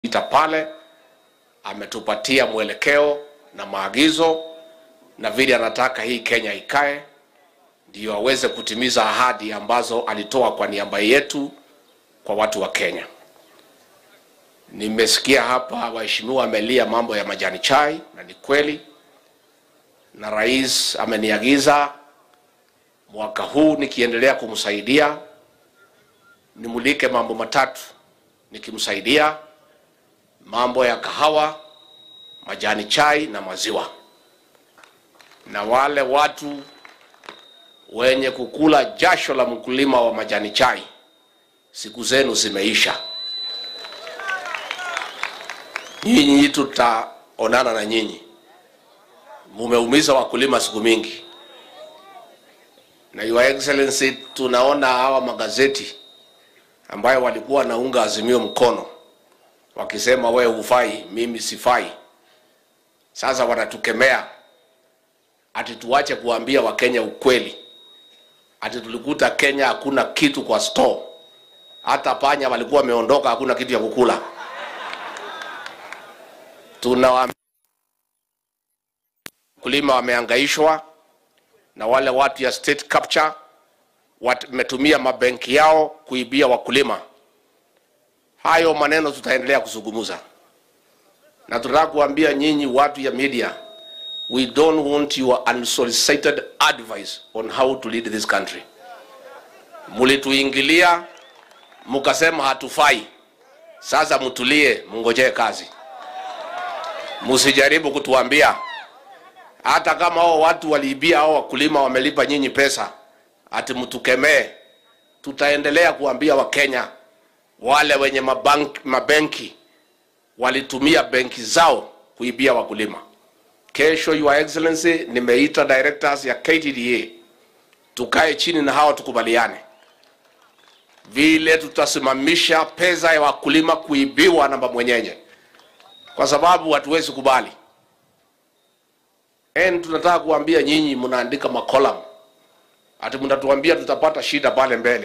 ita pale ametupatia mwelekeo na maagizo na vile anataka hii Kenya ikae, ndio aweze kutimiza ahadi ambazo alitoa kwa niaba yetu kwa watu wa Kenya. Nimesikia hapa waheshimiwa wamelia mambo ya majani chai, na ni kweli, na rais ameniagiza mwaka huu nikiendelea kumsaidia nimulike mambo matatu nikimsaidia mambo ya kahawa, majani chai na maziwa. Na wale watu wenye kukula jasho la mkulima wa majani chai, siku zenu zimeisha. Nyinyi tutaonana na nyinyi, mumeumiza wakulima siku mingi. Na Your Excellency, tunaona hawa magazeti ambayo walikuwa wanaunga Azimio mkono wakisema we hufai, mimi sifai. Sasa wanatukemea ati tuache kuambia Wakenya ukweli, ati tulikuta Kenya hakuna kitu kwa store, hata panya walikuwa wameondoka, hakuna kitu ya kukula. Tuna wakulima wameangaishwa na wale watu ya state capture wametumia mabenki yao kuibia wakulima. Hayo maneno tutaendelea kuzungumza, na tunataka kuambia nyinyi watu ya media, we don't want your unsolicited advice on how to lead this country. Mulituingilia mukasema hatufai, sasa mtulie, mngojee kazi, musijaribu kutuambia hata kama hao watu waliibia hao wakulima wamelipa nyinyi pesa ati mtukemee. Tutaendelea kuambia Wakenya wale wenye mabank, mabenki walitumia benki zao kuibia wakulima. Kesho, Your Excellency, nimeita directors ya KTDA tukae chini na hao tukubaliane vile tutasimamisha pesa ya wakulima kuibiwa na mwenyenye, kwa sababu hatuwezi kubali. En, tunataka kuambia nyinyi mnaandika makolam ati mnatuambia tutapata shida pale mbele.